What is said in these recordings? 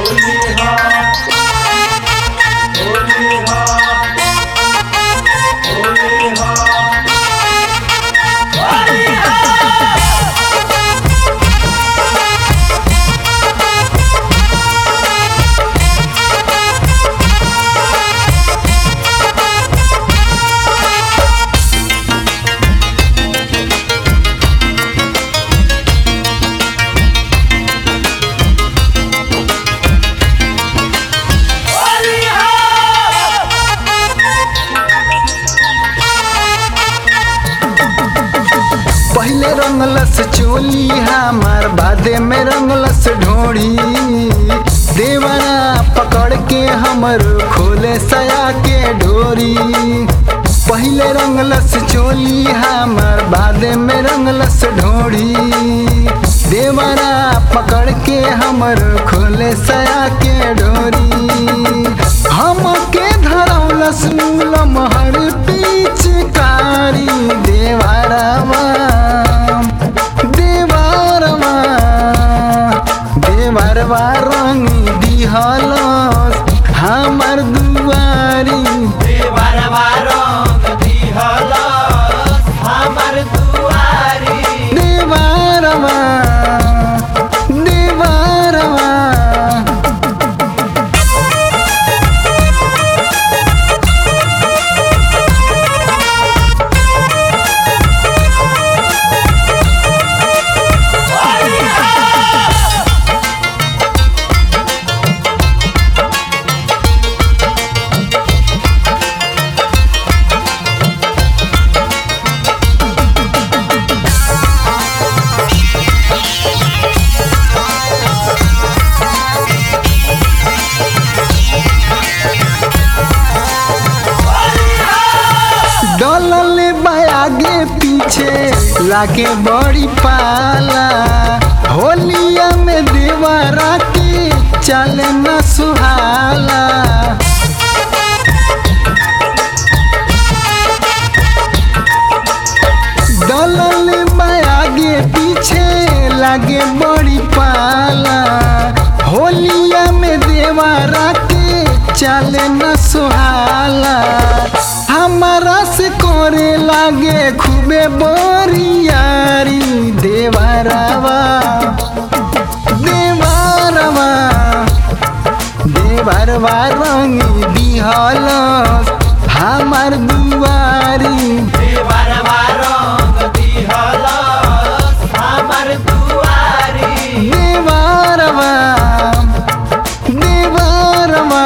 पहले रंगलस चोली हमार बादे में रंगलस ढोड़ी देवरा पकड़ के हमर खोले सया के डोरी पहले रंगलस चोली हमार बादे में रंगलस ढोड़ी देवरा पकड़ के हमर खोले सया के डोरी हमके धरौलस मूलम हर पिचकारी देवरवा देवरवा देवरवा रंग दिहलस हमर दुआरी देवरवा देवरवा डलल आगे पीछे लागे बड़ी पाला होलिया में देवरा के चल न सुहाला डलल आगे पीछे लागे बड़ी पाला होलिया में देवरा के चल न सुहाला हमारा से करे लागे खूबे बोरियारी देवरवा देवरवा देवरवा रंग दिहल हमार दुआरी देवरवा देवरवा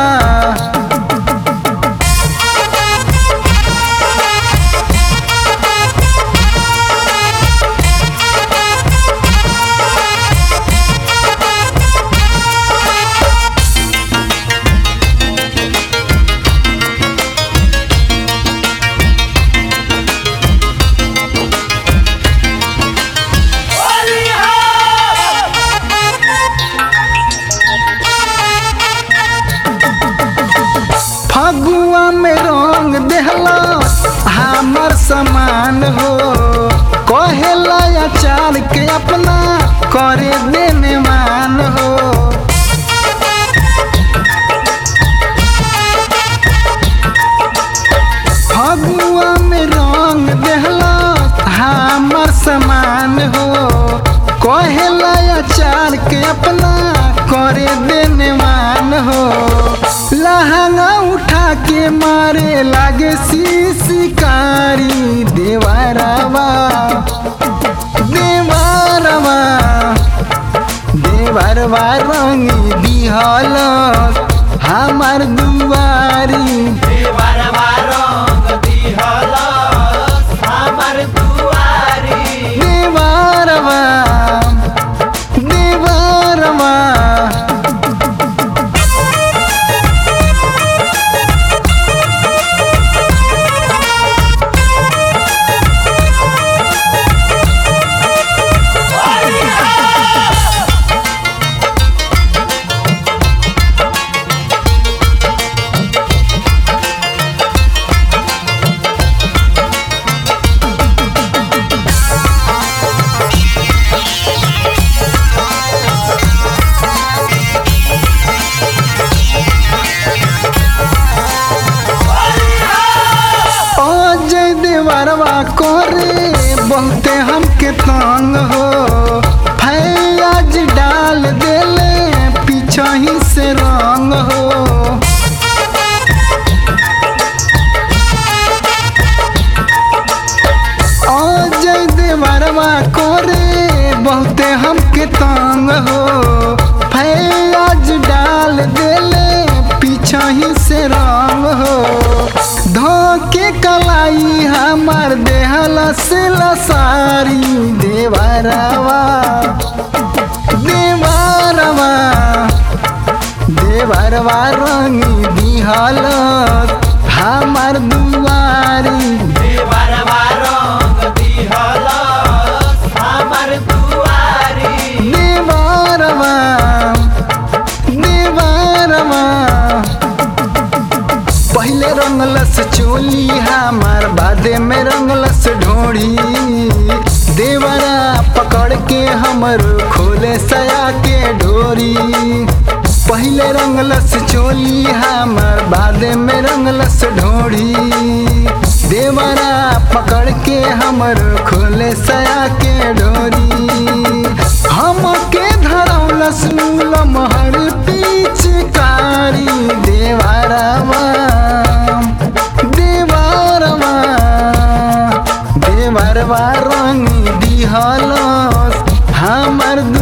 फगुआ में रंग देहला हमर समान हो कहेला अचार के अपना करे देने मान हो फगुआ में रंग देहला हमर समान हो कहेला अचार के अपना करे देने मान हो लहंगा उठा के मारे लागे शिकारी देवरवा देवरवा देवरवा रंग दिहल हमार दुआरी देवरवा देवरवा रंग हो फैज डाल देले पीछा ही से रंग हो धोके कलाई हमार देहला से लसारी देवरवा देवरवा देवरवा रंगी दिहल हमार दुआरी देवरवा रंग दिहलस हमर दुआरी देवरवा देवरवा पहले रंगलस चोली हमार बादे में रंगलस ढोड़ी देवरा पकड़ के हमर खोले सया के डोरी पहले रंगलस चोली हमार बादे में रंगलस ढोड़ी देवरा पकड़ के हमर खोले सया के डोरी हमके धरौलस लमहर पिचकारी देवरवा देवरवा देवरवा रंग दिहलस हमर दु